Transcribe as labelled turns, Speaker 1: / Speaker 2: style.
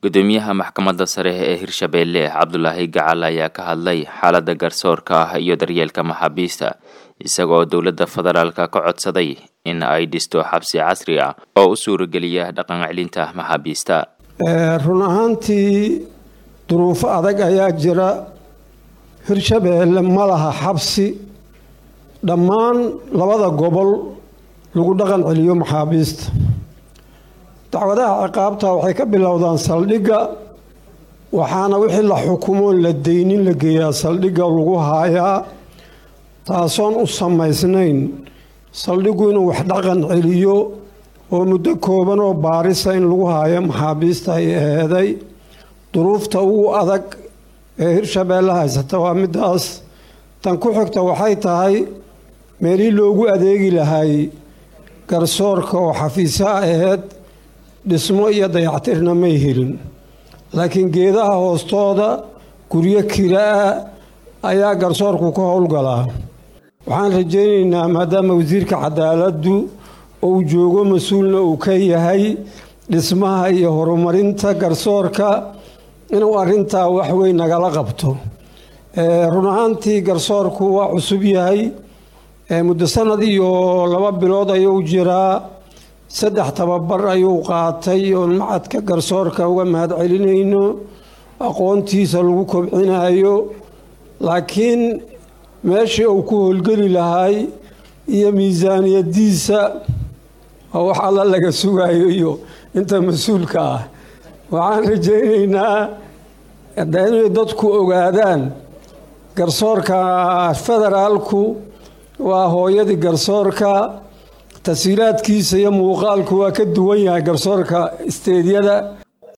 Speaker 1: gudoomiyaha maxkamadda sare ee hirshabeelle cabdulaahi gacal ayaa ka hadlay xaaladda garsoorka ah iyo daryeelka maxaabiista isagoo dowladda federaalka ka codsaday in ay dhisto xabsi casri ah oo u suurageliya dhaqan celinta maxaabiista
Speaker 2: run ahaantii duruufo adag ayaa jira hirshabeelle ma laha xabsi dhammaan labada gobol lagu dhaqan celiyo maxaabiista dacwadaha ciqaabta waxay ka bilowdaan saldhigga waxaana wixii la xukumoon la deynin la geeyaa saldhigga lagu haayaa taasoon u samaysnayn saldhiggu inuu wax dhaqan celiyo oo muddo kooban oo baarisa in lagu haayo maxaabiista ay eeday duruufta ugu adag ee hirshabeelle haysata waa middaas tan ku xigta waxay tahay meelihii loogu adeegi lahay garsoorka oo xafiisa aheyd dhismo iyo dayactirna may helin laakiin geedaha hoostooda guryo kira-a ayaa garsoorku ka howlgalaa waxaan rajaynaynaa maadaama wasiirka cadaaladdu uu joogo mas-uulna uu ka yahay dhismaha iyo horumarinta garsoorka inuu arrintaa waxweyn nagala qabto run ahaantii garsoorku waa cusub yahay muddo sanad iyo laba bilood ayuu jiraa saddex tababar ayuu qaatay oon macadka garsoorka uga mahad celinayno aqoontiisa lagu kobcinayo laakiin meeshii uu ku howlgeli lahay iyo miisaaniyadiisa oo wax alla laga sugayo iyo inta mas-uulka ah waxaan rajaynaynaa inay dadku ogaadaan garsoorka federaalku waa hooyadii garsoorka tasiilaadkiisa iyo muuqaalku waa ka duwan yahay garsoorka isteedyada